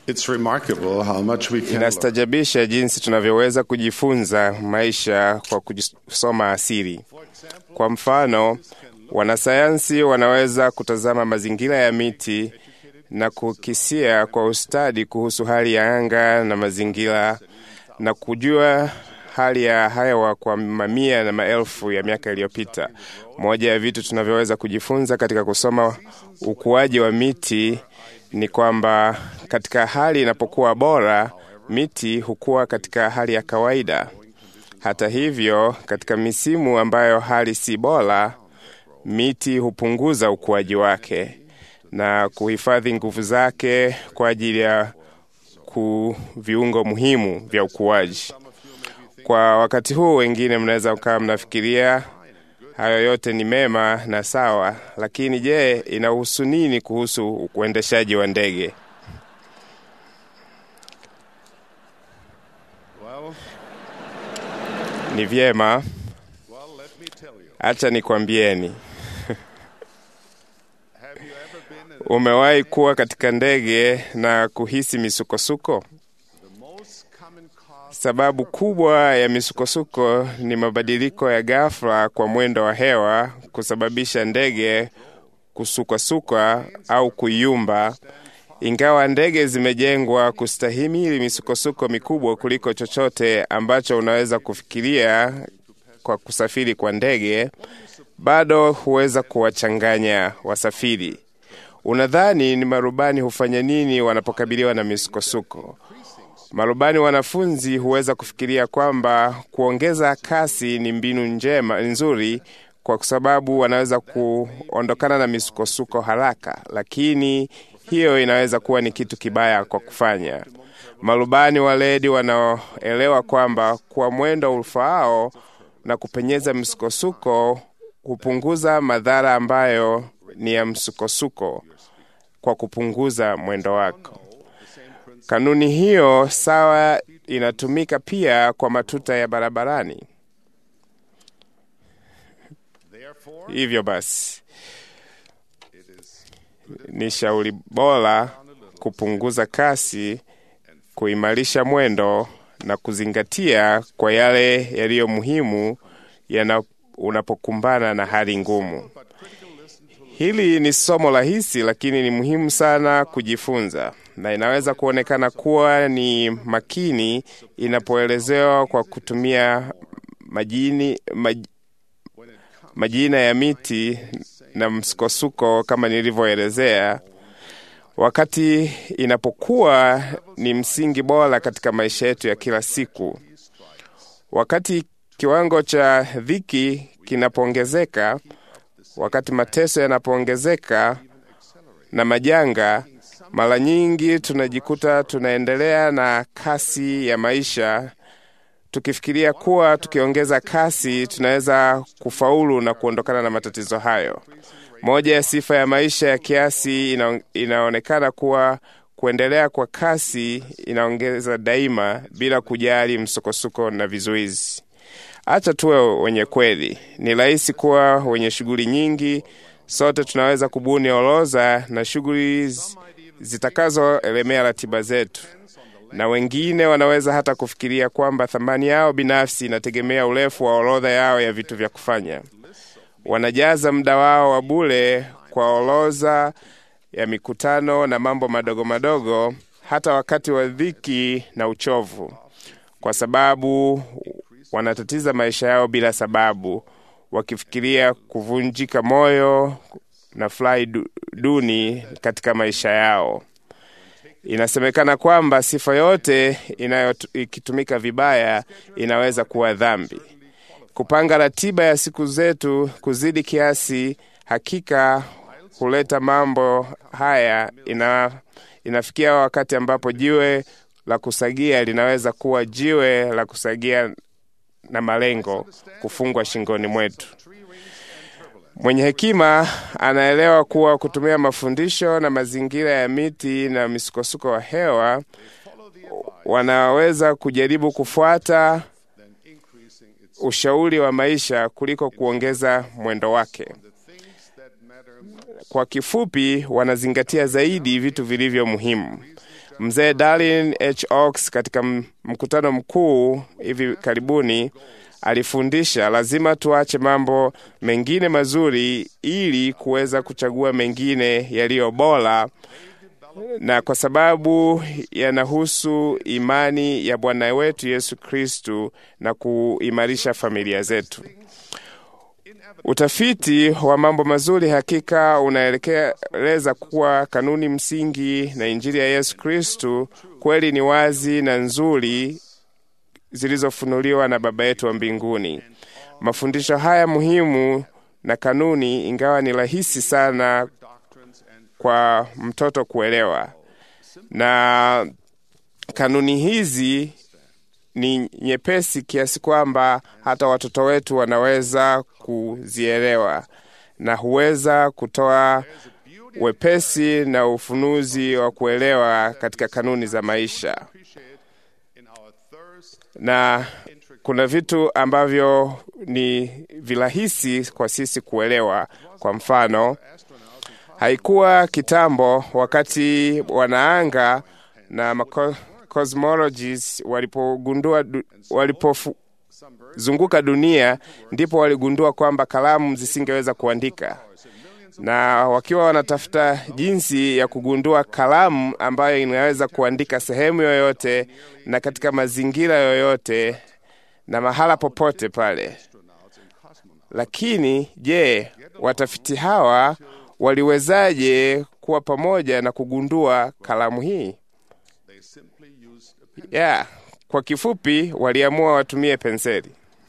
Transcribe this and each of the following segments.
It's remarkable how much we can learn. Inastajabisha jinsi tunavyoweza kujifunza maisha kwa kusoma asili. Kwa mfano, wanasayansi wanaweza kutazama mazingira ya miti na kukisia kwa ustadi kuhusu hali ya anga na mazingira na kujua hali ya hewa kwa mamia na maelfu ya miaka iliyopita. Moja ya vitu tunavyoweza kujifunza katika kusoma ukuaji wa miti ni kwamba katika hali inapokuwa bora, miti hukua katika hali ya kawaida. Hata hivyo, katika misimu ambayo hali si bora, miti hupunguza ukuaji wake na kuhifadhi nguvu zake kwa ajili ya ku viungo muhimu vya ukuaji. Kwa wakati huu, wengine mnaweza mkawa mnafikiria hayo yote ni mema na sawa, lakini je, inahusu nini kuhusu uendeshaji wa ndege? Well, Ni vyema, well, let me tell you. acha nikwambieni. Have you ever been in Umewahi kuwa katika ndege na kuhisi misukosuko? the most common cause Sababu kubwa ya misukosuko ni mabadiliko ya ghafla kwa mwendo wa hewa kusababisha ndege kusukwasukwa au kuyumba. Ingawa ndege zimejengwa kustahimili misukosuko mikubwa kuliko chochote ambacho unaweza kufikiria kwa kusafiri kwa ndege, bado huweza kuwachanganya wasafiri. Unadhani ni marubani hufanya nini wanapokabiliwa na misukosuko? Marubani wanafunzi huweza kufikiria kwamba kuongeza kasi ni mbinu njema nzuri kwa sababu wanaweza kuondokana na misukosuko haraka, lakini hiyo inaweza kuwa ni kitu kibaya kwa kufanya. Marubani waledi wanaoelewa kwamba kwa mwendo ufaao na kupenyeza msukosuko hupunguza madhara ambayo ni ya msukosuko kwa kupunguza mwendo wako. Kanuni hiyo sawa inatumika pia kwa matuta ya barabarani. therefore Hivyo basi, ni shauri bora kupunguza kasi, kuimarisha mwendo na kuzingatia kwa yale yaliyo muhimu yana unapokumbana na hali ngumu. Hili ni somo rahisi, lakini ni muhimu sana kujifunza, na inaweza kuonekana kuwa ni makini inapoelezewa kwa kutumia majini, maj, majina ya miti na msukosuko kama nilivyoelezea, wakati inapokuwa ni msingi bora katika maisha yetu ya kila siku. Wakati kiwango cha dhiki kinapoongezeka, wakati mateso yanapoongezeka na majanga, mara nyingi tunajikuta tunaendelea na kasi ya maisha tukifikiria kuwa tukiongeza kasi tunaweza kufaulu na kuondokana na matatizo hayo. Moja ya sifa ya maisha ya kiasi ina, inaonekana kuwa kuendelea kwa kasi inaongeza daima bila kujali msukosuko na vizuizi. Acha tuwe wenye kweli. Ni rahisi kuwa wenye shughuli nyingi. Sote tunaweza kubuni orodha na shughuli zitakazoelemea ratiba zetu, na wengine wanaweza hata kufikiria kwamba thamani yao binafsi inategemea urefu wa orodha yao ya vitu vya kufanya. Wanajaza muda wao wa bure kwa orodha ya mikutano na mambo madogo madogo, hata wakati wa dhiki na uchovu, kwa sababu wanatatiza maisha yao bila sababu, wakifikiria kuvunjika moyo na furaha du- duni katika maisha yao. Inasemekana kwamba sifa yote inayo ikitumika vibaya inaweza kuwa dhambi. Kupanga ratiba ya siku zetu kuzidi kiasi hakika huleta mambo haya. Ina, inafikia wakati ambapo jiwe la kusagia linaweza kuwa jiwe la kusagia na malengo kufungwa shingoni mwetu. Mwenye hekima anaelewa kuwa kutumia mafundisho na mazingira ya miti na misukosuko wa hewa wanaweza kujaribu kufuata ushauri wa maisha kuliko kuongeza mwendo wake. Kwa kifupi, wanazingatia zaidi vitu vilivyo muhimu. Mzee Darlin H. Oaks katika m- mkutano mkuu hivi karibuni alifundisha lazima tuache mambo mengine mazuri ili kuweza kuchagua mengine yaliyo bora, na kwa sababu yanahusu imani ya Bwana wetu Yesu Kristu na kuimarisha familia zetu. Utafiti wa mambo mazuri hakika unaelekeza kuwa kanuni msingi na Injili ya Yesu Kristu kweli ni wazi na nzuri zilizofunuliwa na Baba yetu wa mbinguni. Mafundisho haya muhimu na kanuni, ingawa ni rahisi sana kwa mtoto kuelewa, na kanuni hizi ni nyepesi kiasi kwamba hata watoto wetu wanaweza kuzielewa na huweza kutoa wepesi na ufunuzi wa kuelewa katika kanuni za maisha. in our thirst Na kuna vitu ambavyo ni virahisi kwa sisi kuelewa. Kwa mfano, haikuwa kitambo wakati wanaanga na mako- cosmologists walipogundua du- walipozunguka dunia, ndipo waligundua kwamba kalamu zisingeweza kuandika, na wakiwa wanatafuta jinsi ya kugundua kalamu ambayo inaweza kuandika sehemu yoyote na katika mazingira yoyote na mahala popote pale. Lakini je, watafiti hawa waliwezaje kuwa pamoja na kugundua kalamu hii? they simply used a pen. Yeah, kwa kifupi waliamua watumie penseli.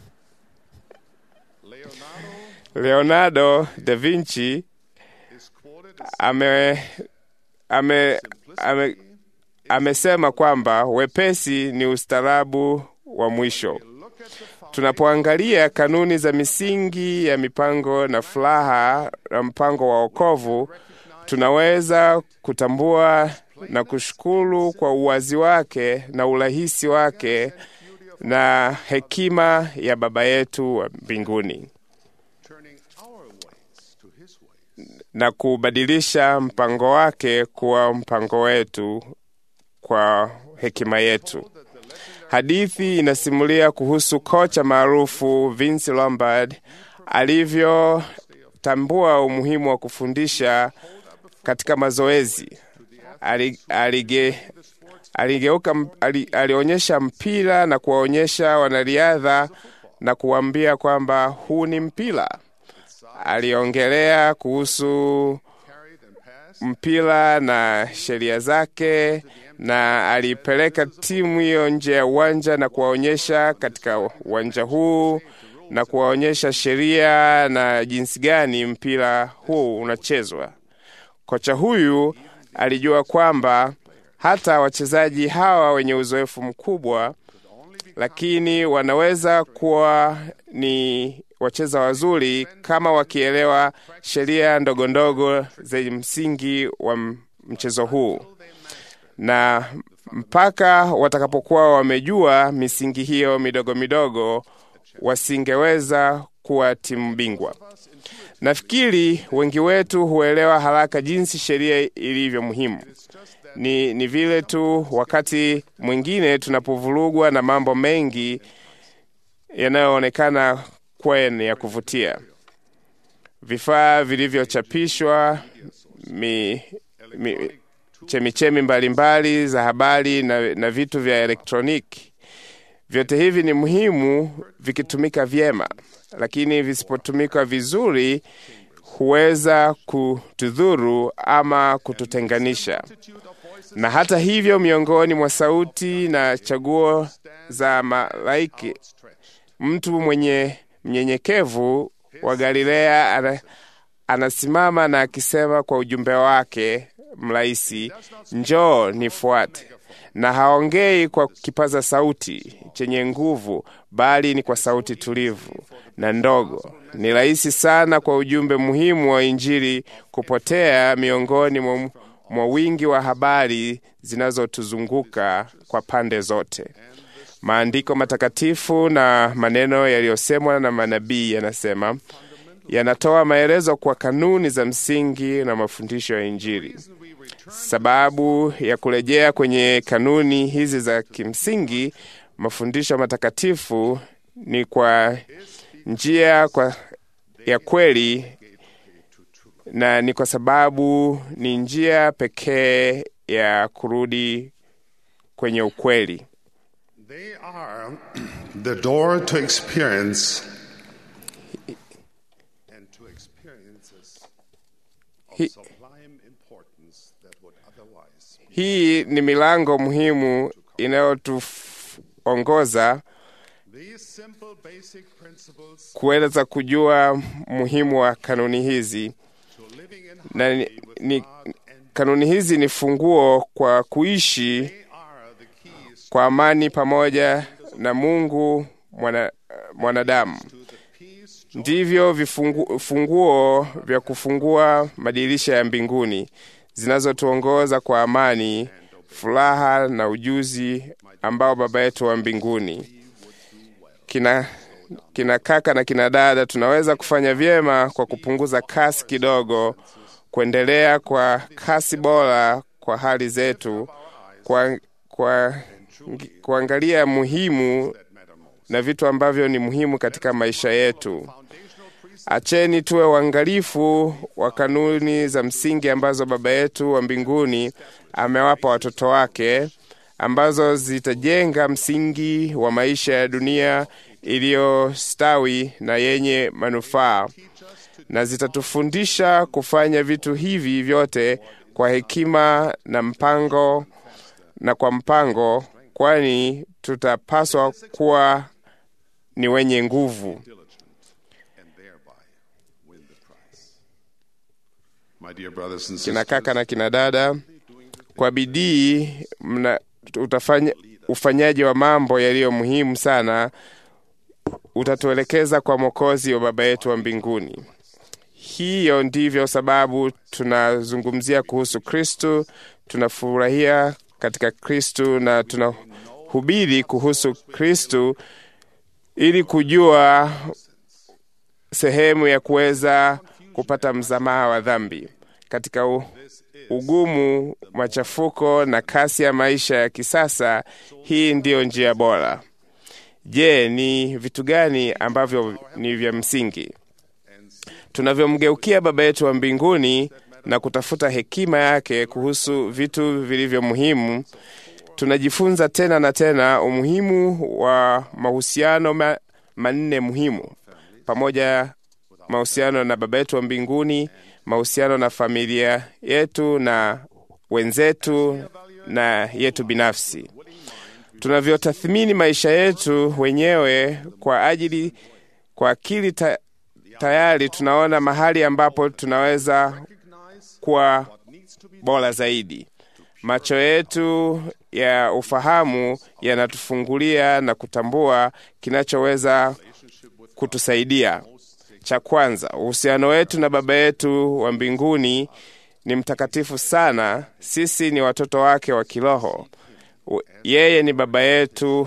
Leonardo Leonardo da Vinci is quoted as ame, ame, ame, amesema kwamba wepesi ni ustaarabu wa mwisho. look at the fountain Tunapoangalia kanuni za misingi ya mipango na furaha na mpango wa wokovu, tunaweza kutambua na kushukuru kwa uwazi wake na urahisi wake na hekima ya Baba yetu wa mbinguni turning our ways to his ways. na kubadilisha mpango wake kuwa mpango wetu kwa hekima yetu. Hadithi inasimulia kuhusu kocha maarufu Vince Lombard alivyotambua umuhimu wa kufundisha katika mazoezi. Ali- alige- Aligeuka, ali, alionyesha mpira na kuwaonyesha wanariadha na kuwaambia kwamba huu ni mpira. Aliongelea kuhusu Carried and passed mpira na sheria zake, na alipeleka timu hiyo nje ya uwanja na kuwaonyesha katika uwanja huu na kuwaonyesha sheria na jinsi gani mpira huu unachezwa. Kocha huyu alijua kwamba hata wachezaji hawa wenye uzoefu mkubwa, lakini wanaweza kuwa ni wacheza wazuri kama wakielewa sheria ndogo ndogo zenye msingi wa m- mchezo huu, na mpaka watakapokuwa wamejua misingi hiyo midogo midogo, wasingeweza kuwa timu bingwa. Nafikiri wengi wetu huelewa haraka jinsi sheria ilivyo muhimu. Ni, ni vile tu wakati mwingine tunapovurugwa na mambo mengi yanayoonekana kuwa ni ya kuvutia, vifaa vilivyochapishwa, mi, mi, chemichemi mbalimbali za habari na, na vitu vya elektroniki. Vyote hivi ni muhimu vikitumika vyema, lakini visipotumika vizuri huweza kutudhuru ama kututenganisha. Na hata hivyo, miongoni mwa sauti na chaguo za malaiki, mtu mwenye mnyenyekevu wa Galilea ana, anasimama na akisema kwa ujumbe wake mrahisi, njoo nifuate. Na haongei kwa kipaza sauti chenye nguvu, bali ni kwa sauti tulivu na ndogo. Ni rahisi sana kwa ujumbe muhimu wa Injili kupotea miongoni mwa, mwa wingi wa habari zinazotuzunguka kwa pande zote. Maandiko matakatifu na maneno yaliyosemwa na manabii yanasema yanatoa maelezo kwa kanuni za msingi na mafundisho ya Injili. Sababu ya kurejea kwenye kanuni hizi za kimsingi, mafundisho matakatifu ni kwa njia kwa ya kweli na ni kwa sababu ni njia pekee ya kurudi kwenye ukweli. They are the door to experience and to experiences of He- sublime importance that would otherwise Hii ni milango muhimu inayotuongoza These simple basic principles kuweza kujua muhimu wa kanuni hizi, to living in na ni, harmony with ni, God and kanuni hizi ni funguo kwa kuishi they are the keys kwa amani pamoja na Mungu mwana, mwanadamu. to the peace, joy, Ndivyo vifungu, funguo vya kufungua madirisha ya mbinguni zinazotuongoza kwa amani, furaha na ujuzi ambao Baba yetu wa mbinguni kina, kina kaka na kina dada, tunaweza kufanya vyema kwa kupunguza kasi kidogo, kuendelea kwa kasi bora kwa hali zetu, kwa, kwa, kuangalia muhimu na vitu ambavyo ni muhimu katika maisha yetu. Acheni tuwe uangalifu wa kanuni za msingi ambazo Baba yetu wa mbinguni amewapa watoto wake, ambazo zitajenga msingi wa maisha ya dunia iliyostawi na yenye manufaa, na zitatufundisha kufanya vitu hivi vyote kwa hekima na mpango na kwa mpango, kwani tutapaswa kuwa ni wenye nguvu. and thereby win the prize. My dear brothers and kina sisters, kaka na kina dada, kwa bidii mna utafanya ufanyaji wa mambo yaliyo muhimu sana utatuelekeza kwa Mwokozi wa Baba yetu wa mbinguni. Hiyo ndivyo sababu tunazungumzia kuhusu Kristu, tunafurahia katika Kristu na tunahubiri kuhusu Kristu ili kujua sehemu ya kuweza kupata msamaha wa dhambi katika u, ugumu, machafuko na kasi ya maisha ya kisasa. Hii ndiyo njia bora. Je, ni vitu gani ambavyo ni vya msingi? Tunavyomgeukia Baba yetu wa mbinguni na kutafuta hekima yake kuhusu vitu vilivyo muhimu, tunajifunza tena na tena umuhimu wa mahusiano ma, manne muhimu pamoja mahusiano na Baba yetu wa mbinguni, mahusiano na familia yetu na wenzetu na yetu binafsi. Tunavyotathmini maisha yetu wenyewe kwa ajili kwa akili ta, tayari tunaona mahali ambapo tunaweza kuwa bora zaidi. Macho yetu ya ufahamu yanatufungulia na kutambua kinachoweza kutusaidia. Cha kwanza, uhusiano wetu na Baba yetu wa mbinguni ni mtakatifu sana. Sisi ni watoto wake wa kiroho. U- Yeye ni Baba yetu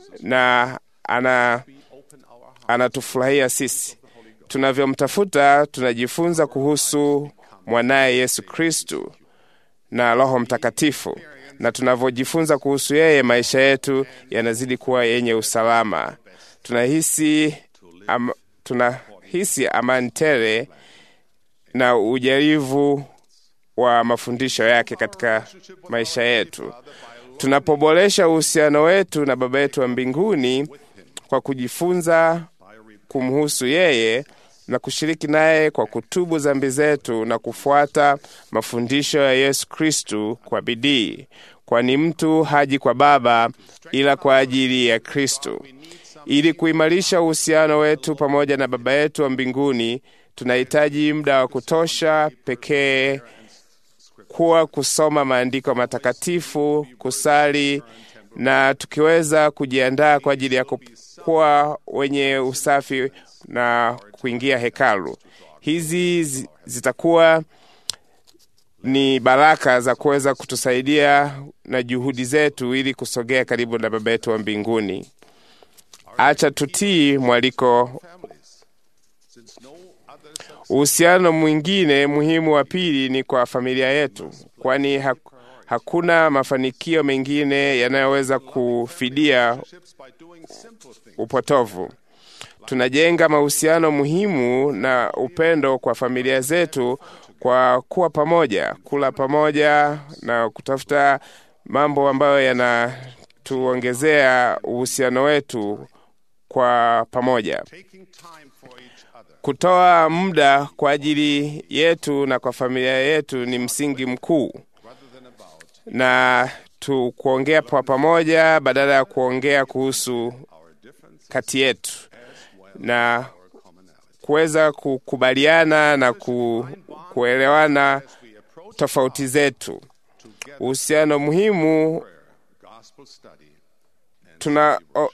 na ana anatufurahia sisi. Tunavyomtafuta, tunajifunza kuhusu mwanaye Yesu Kristu na Roho Mtakatifu, na tunavyojifunza kuhusu yeye, maisha yetu yanazidi kuwa yenye usalama. Tunahisi am, tunahisi amani tele na ujarivu wa mafundisho yake katika maisha yetu. Tunapoboresha uhusiano wetu na Baba yetu wa mbinguni kwa kujifunza kumhusu yeye na kushiriki naye kwa kutubu dhambi zetu na kufuata mafundisho ya Yesu Kristu kwa bidii, kwani mtu haji kwa Baba ila kwa ajili ya Kristu. Ili kuimarisha uhusiano wetu pamoja na Baba yetu wa mbinguni, tunahitaji muda wa kutosha pekee kuwa kusoma maandiko matakatifu, kusali na tukiweza kujiandaa kwa ajili ya kuwa wenye usafi na kuingia hekalu. Hizi zi- zitakuwa ni baraka za kuweza kutusaidia na juhudi zetu ili kusogea karibu na Baba yetu wa mbinguni. Acha tutii mwaliko families, since no other Uhusiano mwingine muhimu wa pili ni kwa familia yetu, kwani ha hakuna mafanikio mengine yanayoweza kufidia upotovu. Tunajenga mahusiano muhimu na upendo kwa familia zetu kwa kuwa pamoja, kula pamoja na kutafuta mambo ambayo yanatuongezea uhusiano wetu kwa pamoja. Kutoa muda kwa ajili yetu na kwa familia yetu ni msingi mkuu, na tu kuongea kwa pamoja badala ya kuongea kuhusu kati yetu na kuweza kukubaliana na ku, kuelewana tofauti zetu. Uhusiano muhimu tuna o,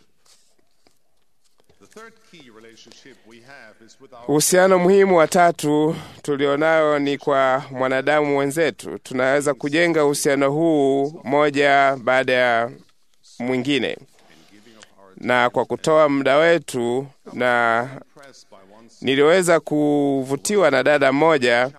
uhusiano muhimu wa tatu tulionayo ni kwa mwanadamu wenzetu. Tunaweza kujenga uhusiano huu moja baada ya mwingine, na kwa kutoa muda wetu, na niliweza kuvutiwa na dada mmoja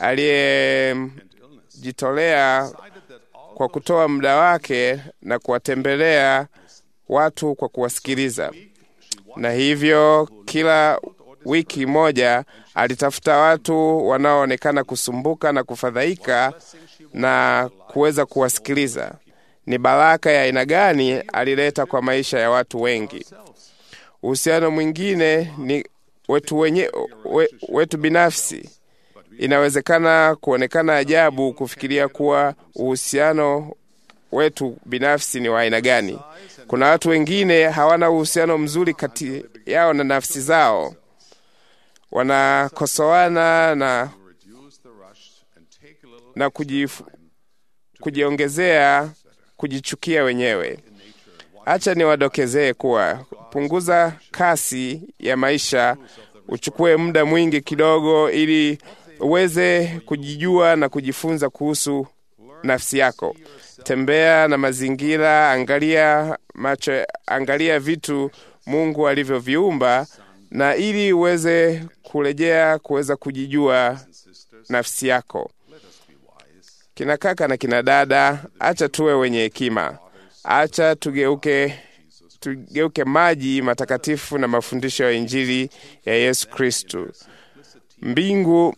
aliyejitolea kwa kutoa muda wake na kuwatembelea watu kwa kuwasikiliza, na hivyo kila wiki moja alitafuta watu wanaoonekana kusumbuka na kufadhaika na kuweza kuwasikiliza. Ni baraka ya aina gani alileta kwa maisha ya watu wengi. Uhusiano mwingine ni wetu, wenye, we, wetu binafsi. Inawezekana kuonekana ajabu kufikiria kuwa uhusiano wetu binafsi ni wa aina gani. Kuna watu wengine hawana uhusiano mzuri kati yao na nafsi zao, wanakosoana na, na kujif, kujiongezea kujichukia wenyewe. Acha niwadokezee kuwa punguza kasi ya maisha, uchukue muda mwingi kidogo, ili uweze kujijua na kujifunza kuhusu nafsi yako. Tembea na mazingira, angalia macho, angalia vitu Mungu alivyoviumba, na ili uweze kurejea kuweza kujijua nafsi yako. Kina kaka na kina dada, acha tuwe wenye hekima, acha tugeuke tugeuke maji matakatifu na mafundisho ya Injili ya Yesu Kristu. Mbingu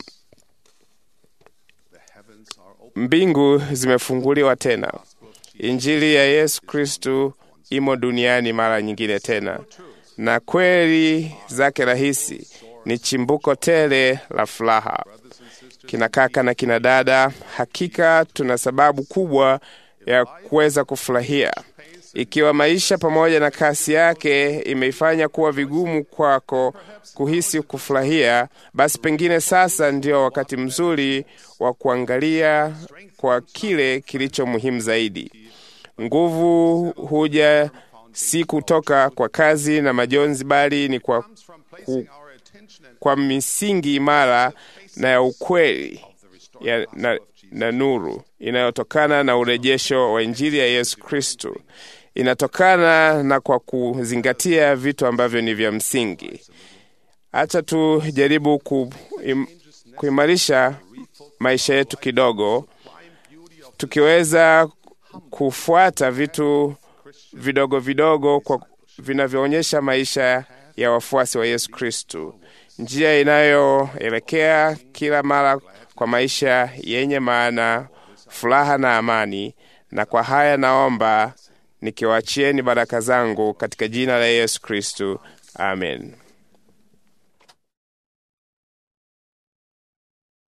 mbingu zimefunguliwa tena. Injili ya Yesu Kristu imo duniani mara nyingine tena, na kweli zake rahisi ni chimbuko tele la furaha. Kina kaka na kina dada, hakika tuna sababu kubwa ya kuweza kufurahia. Ikiwa maisha pamoja na kasi yake imeifanya kuwa vigumu kwako kuhisi kufurahia, basi pengine sasa ndio wakati mzuri wa kuangalia kwa kile kilicho muhimu zaidi. Nguvu huja si kutoka kwa kazi na majonzi, bali ni kwa, ku, kwa misingi imara na ya ukweli ya, na, na nuru inayotokana na urejesho wa Injili ya Yesu Kristo. Inatokana na kwa kuzingatia vitu ambavyo ni vya msingi. Acha tujaribu ku, im, kuimarisha maisha yetu kidogo, tukiweza kufuata vitu vidogo vidogo kwa vinavyoonyesha maisha ya wafuasi wa Yesu Kristo, njia inayoelekea kila mara kwa maisha yenye maana, furaha na amani. Na kwa haya naomba nikiwachieni baraka zangu katika jina la Yesu Kristo, amen.